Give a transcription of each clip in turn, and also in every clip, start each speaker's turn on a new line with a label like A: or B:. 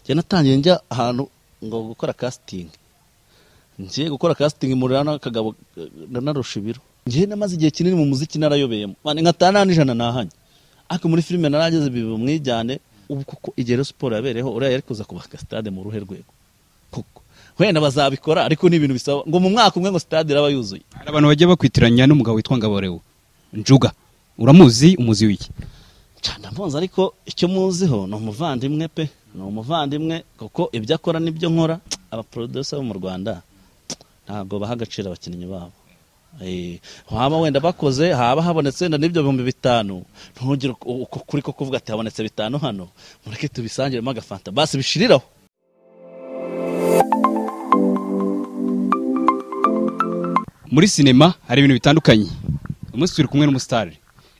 A: njye natangiye njya ahantu ngo gukora kasitingi njye gukora kasitingi murira n'akagabo nanarusha ibiro njye namaze igihe kinini mu muziki narayobeyemo nka tanu n'ijana nahanye ariko muri filime narangeze biba umwijyane ubu kuko igero siporo yabereyeho uriya yari kuza kubaka sitade mu ruhe rwego kuko wenda bazabikora ariko ni ibintu bisaba ngo mu mwaka umwe ngo sitade iraba yuzuye
B: hari abantu bagiye bakwitiranya n'umugabo witwa ngaborewe njuga uramuzi umuzi w'iki
A: cyane mpunze ariko icyo muziho ni umuvandimwe pe ni umuvandimwe kuko ibyo akora n'ibyo nkora abaporodusa bo mu rwanda ntabwo baha agaciro abakinnyi babo waba wenda bakoze haba habonetse wenda n'ibyo bihumbi bitanu ntugire kuri ko kuvuga ati habonetse bitanu hano mureke tubisangiremo agafanta basi bishiriraho
B: muri sinema hari ibintu bitandukanye umunsi turi kumwe n'umusitari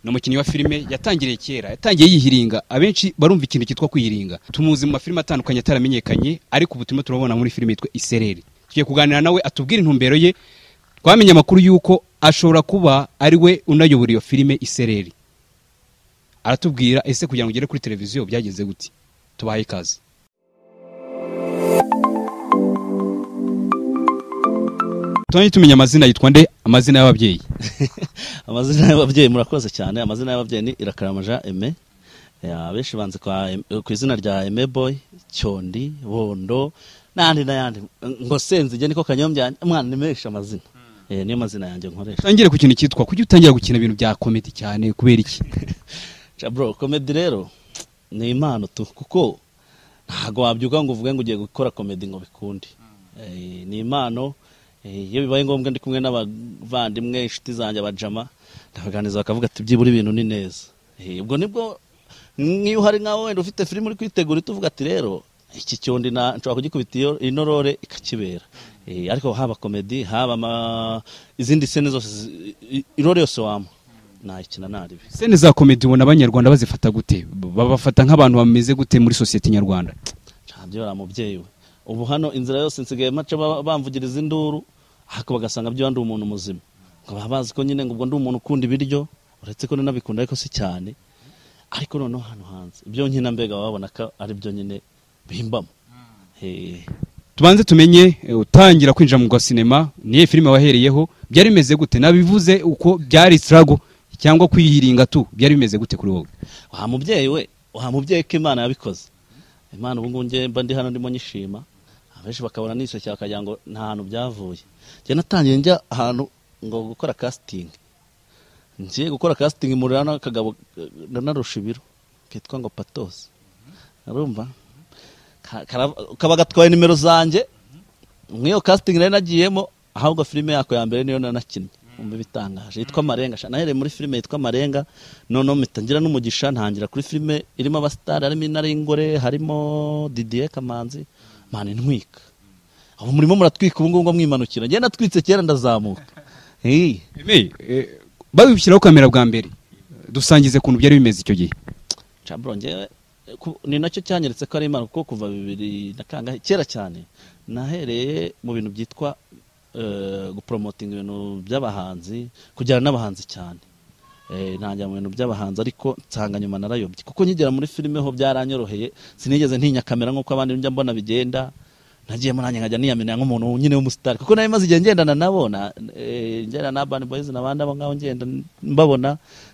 B: ni umukinnyi wa filime yatangiriye kera yatangiye yihiringa abenshi barumva ikintu cyitwa kwihiringa tumuzi mu mafilime atandukanye ataramenyekanye ariko ubu turimo turabona muri filime yitwa isereri tugiye kuganira nawe atubwire intumbero ye twamenye amakuru y'uko ashobora kuba ari we unayobora iyo filime isereri aratubwira ese kugira ngo ugere kuri televiziyo byagenze gute tubahaye ikaze turangiye tumenya amazina yitwa nde amazina y'ababyeyi
A: amazina y'ababyeyi murakoze cyane amazina y'ababyeyi ni irakaramaja eme abenshi banze ku izina rya eme boy cyondi bondo n'ayandi n'ayandi ngo senze igihe niko kanyombya umwana ni menshi amazina niyo mazina yanjye nkoresha
B: utangire ku kintu cyitwa kuki utangira gukina ibintu bya komedi cyane kubera iki
A: bro komedi rero ni impano tu kuko ntabwo wabyuka ngo uvuge ngo ugiye gukora komedi ngo bikunde ni impano iyo bibaye ngombwa ndi kumwe n'abavandimwe inshuti zanjye abajama ndabaganiriza bakavuga ati byibura ibintu ni neza ubwo nibwo nk'iyo uhari nkawe wenda ufite filime uri kwitegura tuvuga ati rero iki cyondi nshobora kugikubita ino rore ikakibera ariko haba komedi haba izindi sene zose irore yose wamuha ntakina ntaribi
B: sene za komedi ubona abanyarwanda bazifata gute babafata nk'abantu bameze gute muri sosiyete nyarwanda
A: ntabyora mubyeyi we ubu hano inzira yose nsigaye mace bamvugiriza induru ariko bagasanga byo ndi umuntu muzima ngo baba bazi ko nyine ngo ubwo ndi umuntu ukunda ibiryo uretse ko nanabikunda ariko si cyane ariko noneho hano hanze ibyo nyine mbega babona ko ari byo nyine bihimbamo
B: tubanze tumenye utangira kwinjira mu gasinema niyo filime wahereyeho byari bimeze gute nabivuze uko byari sitarago cyangwa kwihiringa tu byari bimeze gute kuri wowe
A: wa mubyeyi we wa mubyeyi ko imana yabikoze imana ubu ngubu njye mba ndi hano ndimo nyishima abenshi bakabona nishyushya bakagira ngo nta hantu byavuye njye natangiye njya ahantu ngo gukora kasitingi njye gukora kasitingi murira n'akagabo nanarusha ibiro kitwa ngo patosi urumva kaba gatwaye nimero zanjye nk'iyo kasitingi nari nagiyemo ahubwo filime yako ya mbere niyo nanakinnye umva bitangaje yitwa marenga nahereye muri filime yitwa marenga noneho mitangira n'umugisha ntangira kuri filime irimo abasitari harimo inaringore harimo didiye kamanzi mani ntwika ubu murimo muratwika ubu ngubu mwimanukira ngenda natwitse kera ndazamuka
B: babishyiraho kamera bwa mbere dusangize kuntu byari bimeze icyo gihe
A: ni nacyo cyanyeretse ko ari imana kuko kuva bibiri na kangahe kera cyane nahereye mu bintu byitwa guporomotinga ibintu by'abahanzi kujyana n'abahanzi cyane ntangira mu bintu by'abahanzi ariko nsanga nyuma narayobye kuko nkigera muri filime ho byaranyoroheye sinigeze ntinya kamera nk'uko abandi njya mbona bigenda nagiyemo nanjye nkajya niyamenya nk'umuntu nyine w'umusitari kuko nayo maze igihe ngendana nabona ngendana na bani boyizi n'abandi abo ngabo ngenda mbabona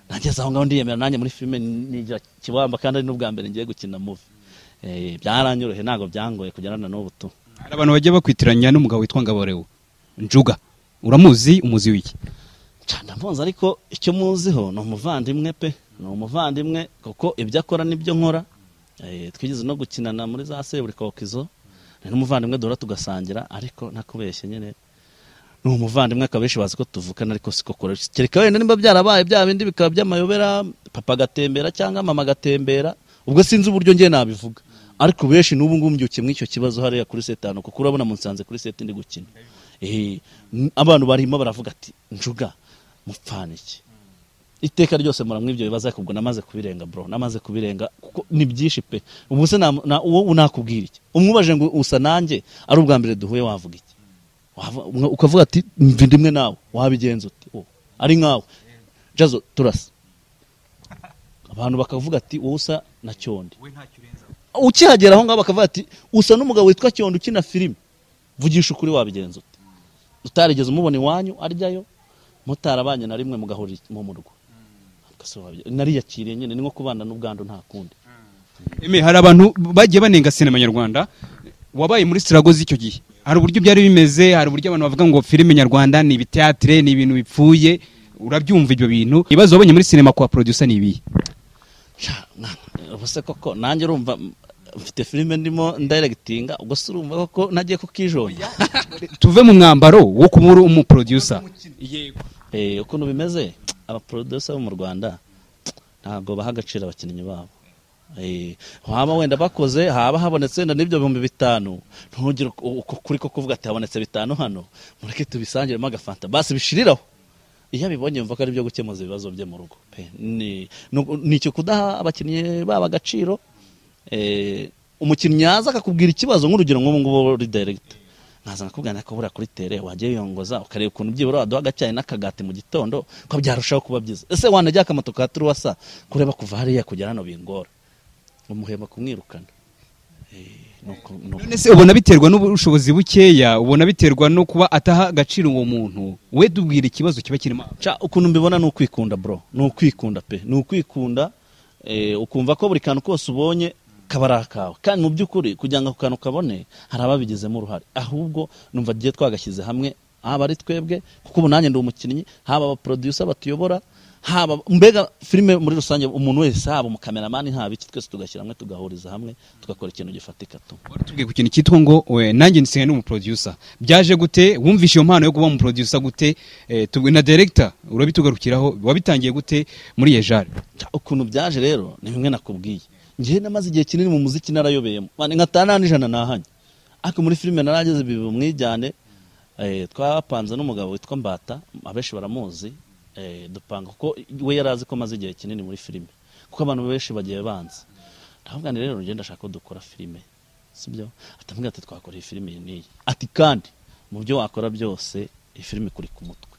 A: nageze aho ngaho ndiyemera nanjye muri filime nigira kibamba kandi ari n'ubwa mbere ngiye gukina muvi byaranyoroheye ntabwo byangoye kugera na n'ubu tu
B: hari abantu bagiye bakwitiranya n'umugabo witwa ngaborewe njuga uramuzi umuzi w'iki
A: cyane mpunze ariko icyo muziho ni umuvandimwe pe ni umuvandimwe kuko ibyo akora n'ibyo nkora twigeze no gukinana muri za seburikokizo ni n'umuvandimwe duhora tugasangira ariko nakubeshye nyine ni umuvandimwe akaba benshi bazi ko tuvukana ariko siko koresha kereka wenda nimba byarabaye bya bindi bikaba by'amayobera papa agatembera cyangwa mama agatembera ubwo sinzi uburyo njye nabivuga ariko benshi n'ubu ngubu mbyukiye muri icyo kibazo hariya kuri setanu kuko urabona munsanze kuri seti ndi gukina abantu barimo baravuga ati njuga mupfana iki iteka ryose muramwe ibyo bibazo ariko ubwo namaze kubirenga bro namaze kubirenga kuko ni byinshi pe ubu se uwo nakubwira iki umwubaje ngo usa nanjye ari ubwa mbere duhuye wavuga iki ukavuga ati mvi ndimwe nawe wabigenza uti ari nkawe jazo turasa abantu bakavuga ati wowe usa na cyondi ukihagera aho ngaho bakavuga ati usa n'umugabo witwa cyondo ukina filime vugisha ukuri wabigenza ute utarigeze umubona iwanyu aryayo mutarabanye na rimwe mugahurira mu murwa Ugase wabye- nariyakiriye nyine ni nko kubana n'ubwandu nta kundi
B: Eme, hari abantu bagiye banenga sinema nyarwanda wabaye muri siragozi icyo gihe hari uburyo byari bimeze hari uburyo abantu bavuga ngo filime nyarwanda ni ibiteatire ni ibintu bipfuye urabyumva ibyo bintu ibibazo wabonye muri sinema kwa producer ni ibihe
A: Sha, mwana, ubu se koko nanjye urumva m- mfite filime ndimo ndayiregitinga ubwo se urumva koko nagiye kukijonja
B: tuve mu mwambaro wo kuba uri umuproducer
A: Eh, ukuntu bimeze abaproducer bo mu rwanda ntabwo baha agaciro abakinnyi babo Eh, waba wenda bakoze haba habonetse wenda n'ibyo bihumbi bitanu ntugire uko- uko kuri ko kuvuga ati habonetse bitanu hano mureke tubisangiremo agafanta basi bishiriraho iyo abibonye yumva ko ari byo gukemuza ibibazo bye mu rugo pe ni nu- ni icyo kudaha abakinnyi baba agaciro eh, umukinnyi yaza akakubwira ikibazo nk'urugero nk'ubu ngubu uri director nkaza nkakubwira ko buriya kuri tere wagiye wiyongoza ukareba ukuntu byibura waduha agacyayi n'akagati mu gitondo ko byarushaho kuba byiza ese wanajya akamoto ka turuwasa kureba kuva hariya kugera hano bingora umuhemba kumwirukana Eh, ni uko- ni uko-
B: none se ubona biterwa n'ubushobozi bukeya ubona biterwa no kuba ataha agaciro uwo muntu we dubwira ikibazo kiba kirimo
A: Ca ukuntu mbibona ni ukwikunda bro ni ukwikunda pe ni ukwikunda eh, ukumva ko buri kantu kose ubonye kaba ari akawe kandi mu by'ukuri kugira ngo ako kantu kabone hari ababigizemo uruhare ahubwo numva tugiye twagashyize hamwe haba ari twebwe kuko ubu nanjye ndi umukinnyi haba abaproducer batuyobora haba mbega filime muri rusange umuntu wese haba umukameramani haba iki twese tugashyira hamwe tugahuriza hamwe tugakora ikintu gifatika tu
B: wari utubwiye ku kintu cyitwa ngo we, nanjye nsigaye n'umuproducer byaje gute wumvishe iyo mpano yo kuba umuproducer gute Eh, tubwi- na director urabitugarukiraho wabitangiye gute muri yejari
A: Ja, ukuntu byaje rero ni bimwe nakubwiye njyewe namaze igihe kinini mu muziki narayoberamo nkatana n'ijana nahanye ariko muri filime narageze biba umwijyane eh, twapanze n'umugabo witwa mbata abenshi baramuzi eh, dupanga kuko we yari azi ko amaze igihe kinini muri filime kuko abantu benshi bagiye banzi ndavuga nti rero ngenda ashaka ko dukora filime sibyo atambwira ati twakora iyi filime iyi n'iyi ati kandi mu byo wakora byose iyi filime kuri ku mutwe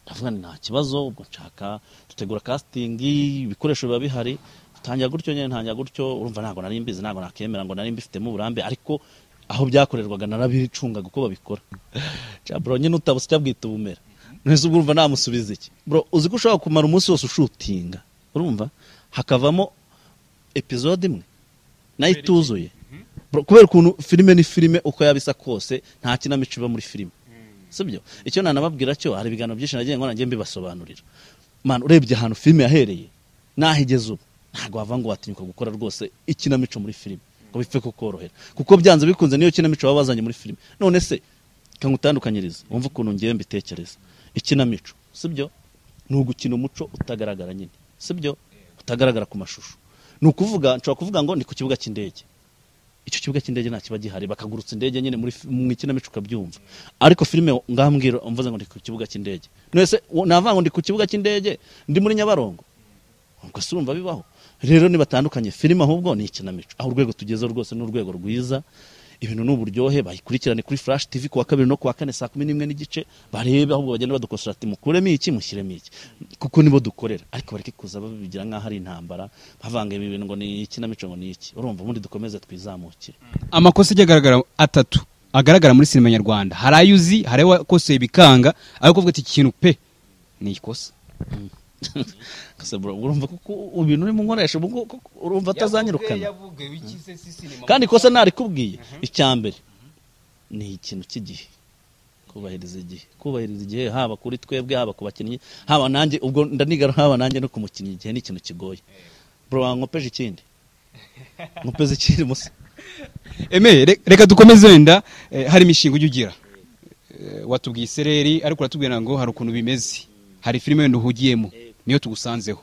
A: ndavuga nti nta kibazo ubwo nshaka dutegura castingi ibikoresho biba bihari tangira gutyo nyine ntangira gutyo urumva ntabwo nari mbizi ntabwo nakemera ngo nari mbifitemo uburambe ariko aho byakorerwaga narabicungaga uko babikora Ja, bro nyine utabuse cyabwita ubumera nese ubwo urumva namusubiza iki bro uzi ko ushobora kumara umunsi wose ushutinga urumva hakavamo episode imwe nayo ituzuye Bro, kubera ukuntu filime ni filime uko yabisa kose nta kinamico iba muri filime sibyo icyo nanababwira cyo hari ibiganiro byinshi nagiye nkora njye mbibasobanurira man urebye ahantu filime yahereye naho igeze ubu ntabwo wava ngo watinyuka gukora rwose ikinamico muri filime ngo bipfe kukorohera kuko byanze bikunze niyo kinamico baba bazanye muri filime none se kangutandukanyirize wumve ukuntu ngewe mbitekereza ikinamico sibyo ni ugukina umuco utagaragara nyine sibyo utagaragara ku mashusho ni ukuvuga nshobora kuvuga ngo ni ku kibuga cy'indege icyo kibuga cy'indege nta kiba gihari bakagurutsa indege nyine muri fi- mu ikinamico ukabyumva ariko filime ngambwira umvuze ngo ndi ku kibuga cy'indege nese navuga ngo ndi ku kibuga cy'indege ndi muri nyabarongo ubwo se urumva bibaho rero nibatandukanye filime ahubwo ni ikinamico aho urwego tugezeho rwose ni urwego rwiza ibintu ni uburyohe bayikurikirane kuri flash tv kuwa kabiri no kuwa kane saa kumi n'imwe n'igice barebe ahubwo bagenda badukosora ati mukuremo iki mushyiremo iki kuko nibo dukorera ariko bareke kuza babigira nk'aho ari intambara bavanga ibi bintu ngo ni ikinamico ngo ni iki urumva ubundi dukomeze twizamukire
B: amakosa ajya agaragara atatu agaragara muri sinema nyarwanda hari ayo uzi hari ayo wakoseye bikanga ayo kuvuga ati iki kintu pe ni ikosa
A: Kase bro, urumva kuko ibintu urimo nkoresha ubu ngubu kuko urumva atazanyirukana kandi ikosa narikubwiye icya mbere ni ikintu cy'igihe kubahiriza igihe kubahiriza igihe haba kuri twebwe haba ku bakinnyi haba nanjye ubwo ndanigara haba nanjye no ku mukinnyi igihe ni ikintu kigoye bro wankopeje ikindi nkopeze ikindi musa
B: eme re- reka dukomeze wenda eh, hari imishinga ujya ugira Eh, watubwiye isereri ariko uratubwira ngo hari ukuntu bimeze hari filime wenda uhugiyemo niyo tugusanzeho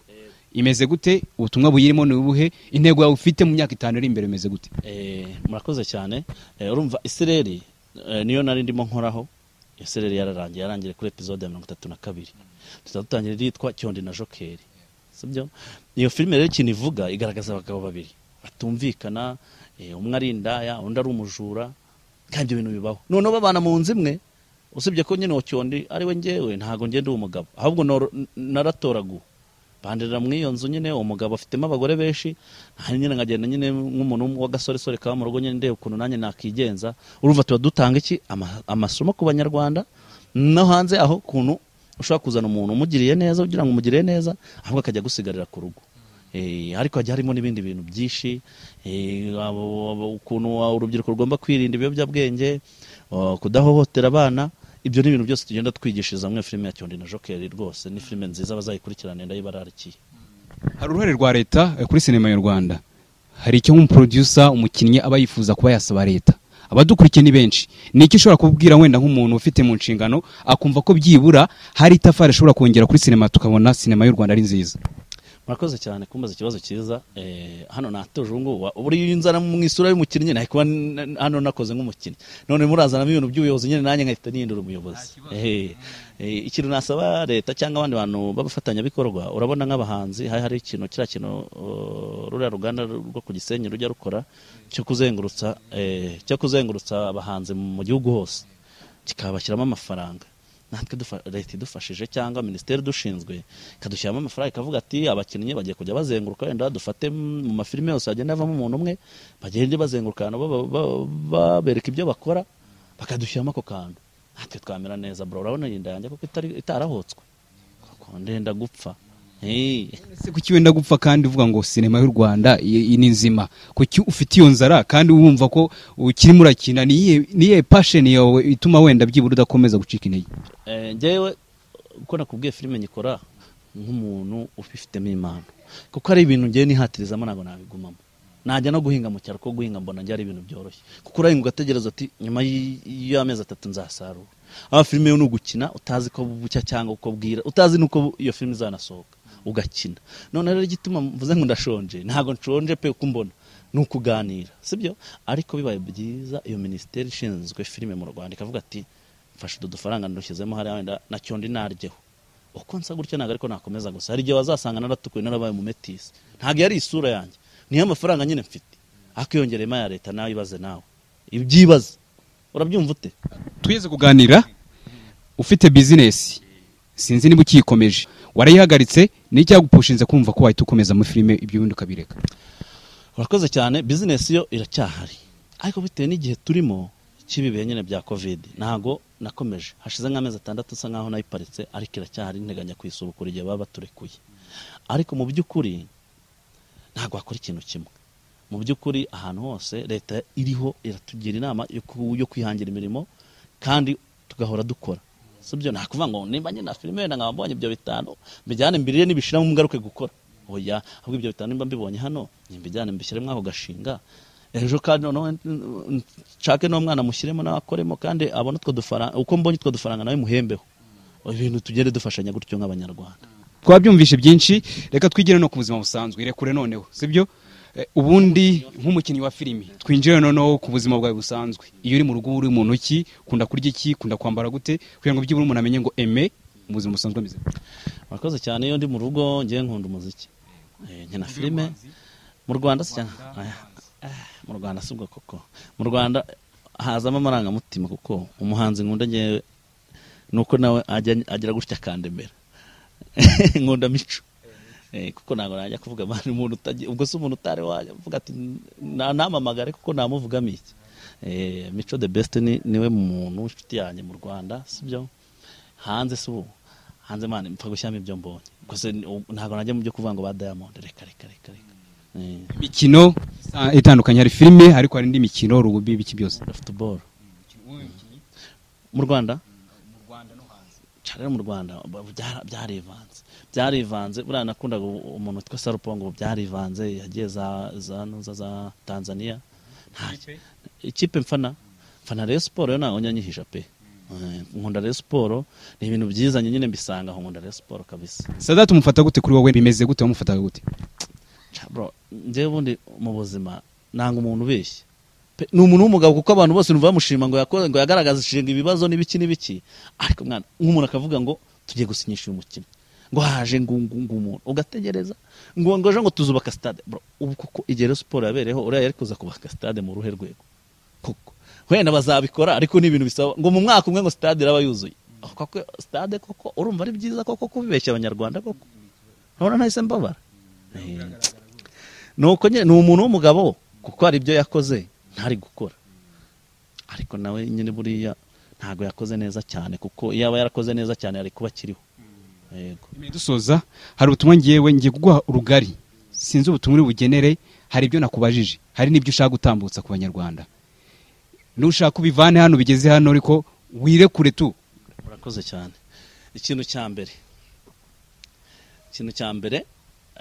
B: imeze gute ubutumwa buyirimo ni ubuhe intego yawe ufite mu myaka itanu iri imbere imeze gute
A: Eh, murakoze cyane Eh, urumva isereri eh, niyo nari ndimo nkoraho isereri yararangiye yarangiye kuri episode ya mirongo itatu na kabiri tuzaba dutangira iryitwa cyondi na jokeri sibyo iyo filime rero ikintu ivuga igaragaza abagabo babiri batumvikana eh, umwe ari indaya undi ari umujura kandi ibyo bintu bibaho noneho babana mu nzu imwe usibye ko nyine uwo cyondi ari we ngewe ntago ngenda uwo mugabo ahubwo noro- naratoraguwe bandirira muri iyo nzu nyine uwo mugabo afitemo abagore benshi aha nyine nkagenda nyine nk'umuntu w'agasoresore kaba mu rugo nyine ndeba ukuntu nanjye nakigenza urumva tuba dutanga iki Ama- amasomo ku banyarwanda no hanze aho ukuntu ushobora kuzana umuntu umugiriye neza ugira ngo umugiriye neza ahubwo akajya gusigarira ku rugo Eh, ariko hajya harimo n'ibindi bintu byinshi eh, abo- abo- ukuntu urubyiruko rugomba kwirinda ibiyobyabwenge uh, kudahohotera abana ibyo ni ibintu byose tugenda twigishiriza muri filime ya Cyondi na Jokeri rwose ni filime nziza bazayikurikirane ndayibararikiye
B: hari uruhare rwa leta eh, kuri sinema y'u rwanda hari icyo nk'umuproducer umukinnyi aba yifuza kuba yasaba leta abadukurikiye ni benshi ni iki ushobora kubwira wenda nk'umuntu ufite mu nshingano akumva ko byibura hari itafari ishobora kongera kuri sinema tukabona sinema y'u rwanda ari nziza
A: murakoze cyane kumbaza ikibazo cyiza eh, hano natuje ubu ngubu buri nzara mu isura y'umukinnyi nari kuba n- hano nakoze nk'umukinnyi none murazanamo ibintu by'ubuyobozi nyine nanjye nkahita nihindura umuyobozi Eh, eh, ikintu nasaba leta cyangwa abandi bantu b'abafatanyabikorwa urabona nk'abahanzi hari hari ikintu kiriya kintu uh, ruriya ruganda rwo ku gisenyi rujya rukora cyo kuzengurutsa eh, cyo kuzengurutsa abahanzi mu gihugu hose kikabashyiramo amafaranga natwe dufa- leta idufashije cyangwa minisiteri idushinzwe ikadushyiramo amafaranga ikavuga ati abakinnyi bagiye kujya bazenguruka wenda dufate m- mu mafilime yose hagenda havamo umuntu umwe bagende bazenguruka ahantu ba- ba- babereka ibyo bakora bakadushyiramo ako kantu natwe twamera neza bro urabona iyi nda yanjye kuko itari- itarahotswe Kuko ndenda gupfa Eh.
B: ese kuki wenda gupfa kandi uvuga ngo sinema y'u rwanda i- i- ni nzima kuki ufite iyo nzara kandi wumva ko ukirimo urakina ni iyihe- ni iyihe pasheni yawe ituma wenda byibura udakomeza gucika intege
A: Eh, njyewe uko nakubwiye filime nyikora nk'umuntu ubifitemo impano kuko hari ibintu ngewe nihatirizamo ntabwo nabigumamo najya no guhinga mu cyaro kuko guhinga mbona njye ari ibintu byoroshye kuko urahinga ugategereza ati nyuma y- y'amezi atatu nzasarura aba filime yo ni ugukina utazi ko bucya cyangwa uko bwira utazi n'uko bu- iyo filime izanasohoka ugakina none rero igituma mvuze ngo ndashonje ntabwo nshonje pe uko mbona ni ukuganira sibyo ariko bibaye byiza iyo minisiteri ishinzwe filime mu rwanda ikavuga ati mfashe utu dufaranga ndushyizemo hariya wenda na cyondi naryeho uko nsa gutya ntabwo ariko nakomeza gusa hari igihe wazasanga naratukuye narabaye umumetisi ntabwo yari isura yanjye niyo amafaranga nyine mfite ariko iyongereyemo aya leta nawe ibaze nawe ibyibaze urabyumva ute
B: tugeze kuganira ufite bizinesi sinzi niba ukiyikomeje warayihagaritse ni icyagupushinze kumva ko wahita ukomeza muri filime ibyo bindi ukabireka
A: urakoze cyane bizinesi yo iracyahari ariko bitewe n'igihe turimo cy'ibibihe nyine bya kovide ntabwo nakomeje hashize nk'amezi atandatu usa nkaho nayiparitse ariko iracyahari nteganya kuyisubukura igihe baba baturekuye ariko mu by'ukuri ntabwo wakora ikintu kimwe mu by'ukuri ahantu hose leta iriho iratugira inama yo ku- yo kwihangira imirimo kandi tugahora dukora sibyo nta kuvuga ngo nimba nyine na filime wenda nkaba mbonye ibyo bitanu mbijyane mbirire nibishiramo ngaruke gukora oya ahubwo ibyo bitanu nimba mbibonye hano nimbijyane mbishyiremo ako gashinga ejo kandi noneho n- nshake n'umwana mushyiremo nawe akoremo kandi abone utwo dufaranga uko mbonye utwo dufaranga nawe muhembeho ibintu tugende dufashanya gutyo nk'abanyarwanda
B: twabyumvishe byinshi reka twigire no ku buzima busanzwe irekure noneho sibyo Eh, ubundi nk'umukinnyi wa filimi twinjire noneho ku buzima bwawe busanzwe iyo uri mu rugo uri muntu ki ukunda kurya iki ukunda kwambara gute kugira ngo byibura umuntu amenye ngo eme mu buzima busanzwe ameze gute.
A: murakoze cyane iyo ndi mu rugo ngewe nkunda umuziki Eh, nkina filime mu rwanda si cyane Ah, ah, mu rwanda si ubwo koko mu rwanda hazamo amarangamutima kuko umuhanzi nkunda ngewe ni uko nawe ajya- agira gutya akandemera nkunda mico Eh, kuko ntabwo najya kuvuga abantu umuntu utagira ubwo si umuntu utari wajya uvuga ati "Na- namamagare kuko namuvugamo iki Eh, mico the best ni niwe muntu w'inshuti yanjye mu rwanda sibyo hanze si ubu hanze mwana mpfa gushyiramo ibyo mbonye Ubwo se ni- ubu ntabwo najya mu byo kuvuga ngo ba diamond reka reka reka reka Eh,
B: imikino isa- itandukanye hari filime ariko hari indi mikino rugubi biki byose
A: Rwanda football mu rwanda cyane mu rwanda ba- byara- byarivanze byarivanze buriya nakundaga u- umuntu witwa sarupongo ubu byarivanze yagiye za za nuza za tanzania nta ikipe mfana mfana rero siporo yo ntabwo njya nyihisha pe Eh, nkunda rero siporo ni ibintu byiza njye nyine mbisanga aho nkunda rero siporo kabisa
B: sadati umufata gute kuri wowe bimeze gute wamufataga gute
A: Ca bro njyewe ubundi mu buzima nanga umuntu ubeshya Pe- ni umuntu w'umugabo kuko abantu bose numva bamushima ngo yakoze ngo yagaragazishije ibibazo n'ibiki n'ibiki ariko mwana nk'umuntu akavuga ngo tugiye gusinyisha uyu mukino ngo haje ngo ngo ngo umuntu ugategereza ngo ngo ejo ngo tuzubaka stade bro ubu kuko igihe Rayon siporo yabereyeho uriya yari kuza kubaka stade mu ruhe rwego kuko wenda bazabikora ariko ni ibintu bisaba ngo mu mwaka umwe ngo stade iraba yuzuye Aho koko stade koko urumva ari byiza koko kubibeshya abanyarwanda koko nkabona nahise mbabara Eh, nuko nyine ni umuntu w'umugabo kuko hari ibyo yakoze ntari gukora ariko nawe nyine buriya ntabwo yakoze neza cyane kuko iyo aba yarakoze neza cyane yari kuba akiriho yego
B: Imbere dusoza hari ubutumwa ngewe ngiye kuguha urugari sinzi ubutumwa uri bugenere hari ibyo nakubajije hari n'ibyo ushaka gutambutsa ku banyarwanda nushaka ubivane hano bigeze hano ariko wirekure tu
A: murakoze cyane ikintu cya mbere ikintu cya mbere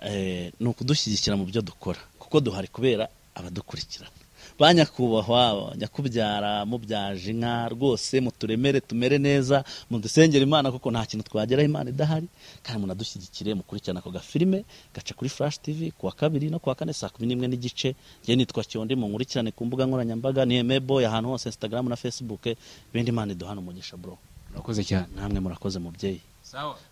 A: eh, ni ukudushyigikira mu byo dukora kuko duhari kubera abadukurikirana ba nyakubahwa nyakubyara mubyaje inka rwose muturemere tumere neza mudusengere imana kuko nta kintu twageraho imana idahari kandi munadushyigikire mukurikirane ako gafilime gaca kuri flash tv ku wa kabiri no ku wa kane saa kumi n'imwe n'igice njye nitwa cyondi munkurikirane ku mbuga nkoranyambaga ni emebo ahantu hose instagram na facebook ibindi imana iduhana umugisha bro
B: urakoze cyane
A: namwe murakoze mubyeyi
B: sawa